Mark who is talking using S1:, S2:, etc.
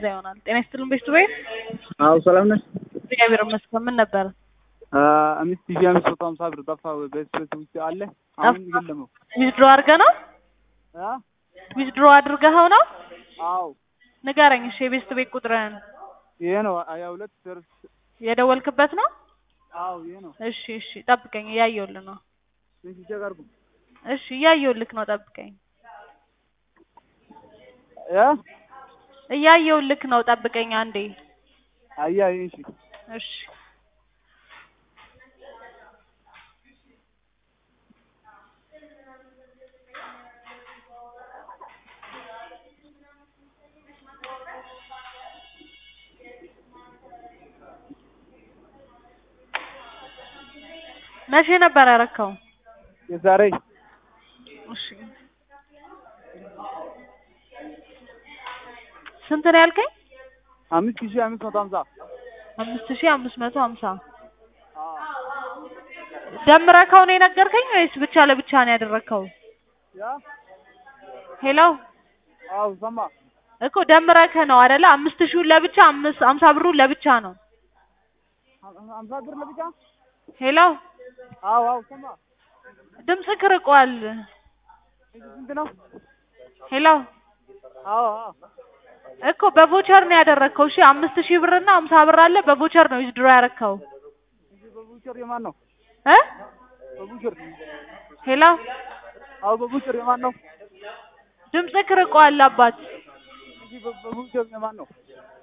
S1: ይሆናል። ጤና ይስጥልን ቤቱ ቤት
S2: አዎ ሰላም ነሽ?
S1: እግዚአብሔር ይመስገን። ምን ነበር?
S2: አምስት ሺህ አምስት መቶ ሀምሳ ብር ጠፋ። በስፔስ ውስጥ አለ አሁን የለም ነው።
S1: ዊዝድሮ አድርገህ ነው?
S2: አ?
S1: ዊዝድሮ አድርገኸው ነው?
S2: አዎ
S1: ንገረኝ እሺ፣ የቤስት ቤት ቁጥርህን
S2: ይሄ ነው ሀያ ሁለት ደርስ
S1: የደወልክበት ነው?
S2: አዎ ይሄ ነው።
S1: እሺ እሺ፣ ጠብቀኝ፣ እያየሁልህ ነው።
S2: ትንሽ ቼክ አድርጉ።
S1: እሺ፣ እያየሁልህ ነው፣ ጠብቀኝ።
S2: ያ
S1: እያየሁልህ ነው፣ ጠብቀኝ አንዴ።
S2: አያ እሺ
S1: እሺ መቼ ነበር ያረከው?
S2: የዛሬ
S1: እሺ ስንት ነው ያልከኝ?
S2: አምስት ሺህ አምስት መቶ ሀምሳ
S1: አምስት ሺህ አምስት መቶ ሀምሳ ደምረከው ነው የነገርከኝ ወይስ ብቻ ለብቻ ነው ያደረከው?
S2: ያ
S1: ሄሎ
S2: አዎ ሰማ
S1: እኮ ደምረከ ነው አይደለ? አምስት ሺውን ለብቻ አምስት ሀምሳ ብሩን ለብቻ ነው።
S2: ሀምሳ ብር ለብቻ
S1: ሄሎ
S2: አዎ አዎ ሰማ
S1: ድምፅህ ርቋል።
S2: ስንት ነው?
S1: ሄሎ
S2: አዎ አዎ
S1: እኮ በቮቸር ነው ያደረከው። እሺ አምስት ሺህ ብር እና ሀምሳ ብር አለ። በቮቸር ነው ዊዝድሮ ያረከው
S2: እሺ በቡቸር የማን ነው?
S1: እ
S2: በቡቸር
S1: ሄሎ
S2: አዎ በቡቸር የማን ነው?
S1: ድምፅህ ርቋል አባት።
S2: እሺ በቡቸር የማን ነው?